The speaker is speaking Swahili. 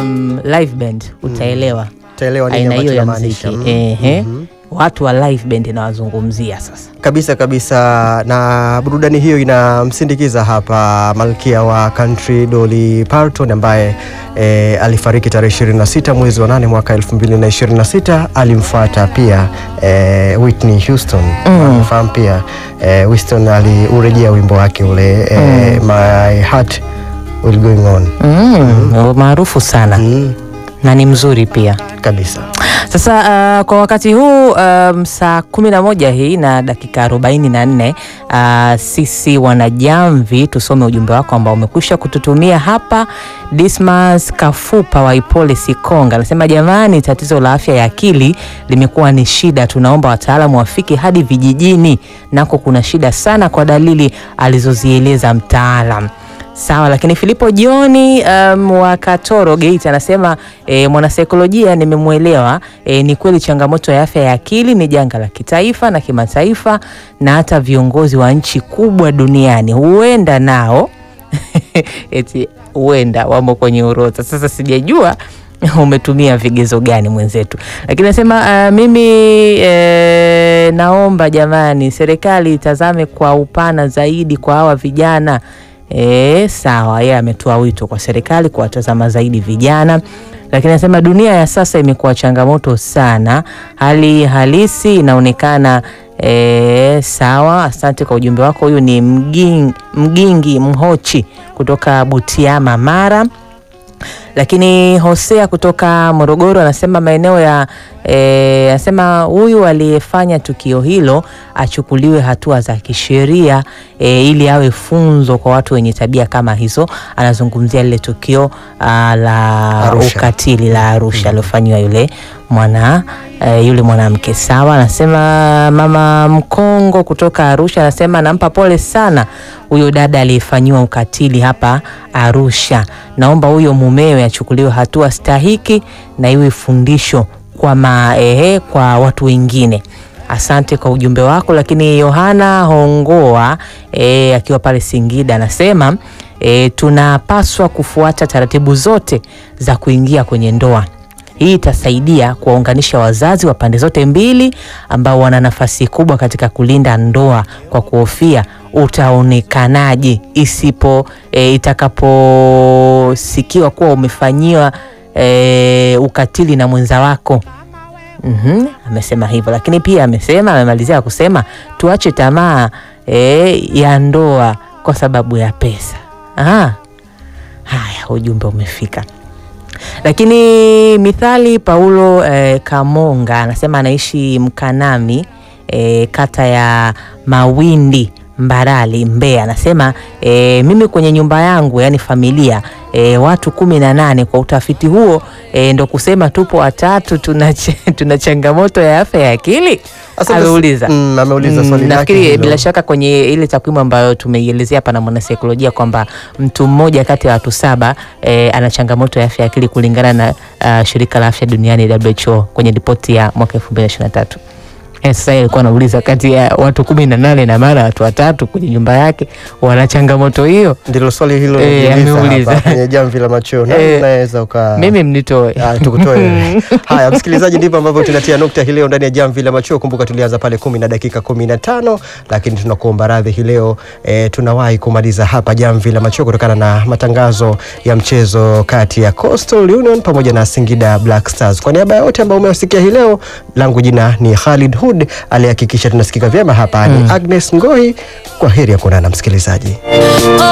um, live band utaelewa Taelewa nini aina ambacho hiyo ya namaanisha. muziki Mm. ehe. Watu wa live band inawazungumzia sasa. Kabisa kabisa, na burudani hiyo inamsindikiza hapa malkia wa country Dolly Parton ambaye e, alifariki tarehe 26 mwezi wa 8 mwaka 2026. Alimfuata pia e, Whitney Houston Mm. nafahamu pia e, Houston aliurejea wimbo wake ule e, My Heart Will Going On Mm, maarufu sana mm. na ni mzuri pia. Kabisa Sasa uh, kwa wakati huu um, saa kumi na moja hii na dakika arobaini na nne uh, sisi wanajamvi tusome ujumbe wako ambao umekwisha kututumia hapa. Dismas Kafupa wa Ipole Sikonga anasema jamani, tatizo la afya ya akili limekuwa ni shida, tunaomba wataalamu wafike hadi vijijini, nako kuna shida sana kwa dalili alizozieleza mtaalam. Sawa, lakini Filipo Joni um, wa Katoro Geita anasema e, mwanasaikolojia nimemwelewa. E, ni kweli changamoto ya afya ya akili ni janga la kitaifa na kimataifa, na hata viongozi wa nchi kubwa duniani huenda nao eti huenda wamo kwenye orodha. Sasa sijajua umetumia vigezo gani mwenzetu, lakini nasema uh, mimi eh, naomba jamani, serikali itazame kwa upana zaidi kwa hawa vijana. E, sawa, yeye ametoa wito kwa serikali kuwatazama zaidi vijana, lakini anasema dunia ya sasa imekuwa changamoto sana, hali halisi inaonekana. E, sawa, asante kwa ujumbe wako. Huyu ni Mgingi, Mgingi Mhochi kutoka Butiama, Mara lakini Hosea kutoka Morogoro anasema maeneo ya eh, anasema huyu aliyefanya tukio hilo achukuliwe hatua za kisheria eh, ili awe funzo kwa watu wenye tabia kama hizo. Anazungumzia lile tukio ah, la Arusha. ukatili la Arusha aliofanyiwa yule mwana eh, yule mwanamke. Sawa, anasema mama Mkongo kutoka Arusha anasema nampa pole sana huyo dada aliyefanyiwa ukatili hapa Arusha. Naomba huyo mumewe achukuliwe hatua stahiki na iwe fundisho kwa ma, ehe, kwa watu wengine. Asante kwa ujumbe wako. Lakini Yohana Hongoa e, akiwa pale Singida anasema e, tunapaswa kufuata taratibu zote za kuingia kwenye ndoa. Hii itasaidia kuwaunganisha wazazi wa pande zote mbili ambao wana nafasi kubwa katika kulinda ndoa kwa kuhofia utaonekanaje isipo e, itakaposikiwa kuwa umefanyiwa e, ukatili na mwenza wako. Mhm, amesema hivyo, lakini pia amesema, amemalizia kusema tuache tamaa e, ya ndoa kwa sababu ya pesa. Aha. Haya, ujumbe umefika. Lakini Mithali Paulo eh, Kamonga anasema anaishi Mkanami eh, kata ya Mawindi Mbarali Mbeya. Anasema eh, mimi kwenye nyumba yangu yani familia eh, watu kumi na nane. Kwa utafiti huo eh, ndo kusema tupo watatu tuna, ch- tuna changamoto ya afya ya akili Asante s- ameuliza. mm, ameuliza Mm, swali lake nafikiri hilo. bila shaka kwenye ile takwimu ambayo tumeielezea hapa na mwanasaikolojia kwamba mtu mmoja kati ya watu saba eh, ana changamoto ya afya ya akili kulingana na ah, shirika la afya duniani WHO kwenye ripoti ya mwaka 2023. Eh, sasa yeye alikuwa anauliza kati ya watu kumi na nane na mara watu watatu kwenye nyumba yake wana changamoto hiyo. ndilo swali hilo Eh, niliuliza ameuliza. hapa kwenye jamvi la macheo na Eh, unaweza uka Mimi mnitoe. Ah, tukutoe wewe. Haya, msikilizaji, ndivyo ambavyo tunatia nukta hii leo ndani ya jamvi la machweo. Kumbuka tulianza pale kumi na dakika kumi na tano lakini tunakuomba radhi hii leo e, tunawahi kumaliza hapa jamvi la machweo kutokana na matangazo ya mchezo kati ya Coastal Union pamoja na Singida Black Stars. Kwa niaba ya wote ambao umewasikia hii leo, langu jina ni Khalid Hud, aliyehakikisha tunasikika vyema hapa ni Agnes Ngoi. Kwa heri ya kuonana msikilizaji.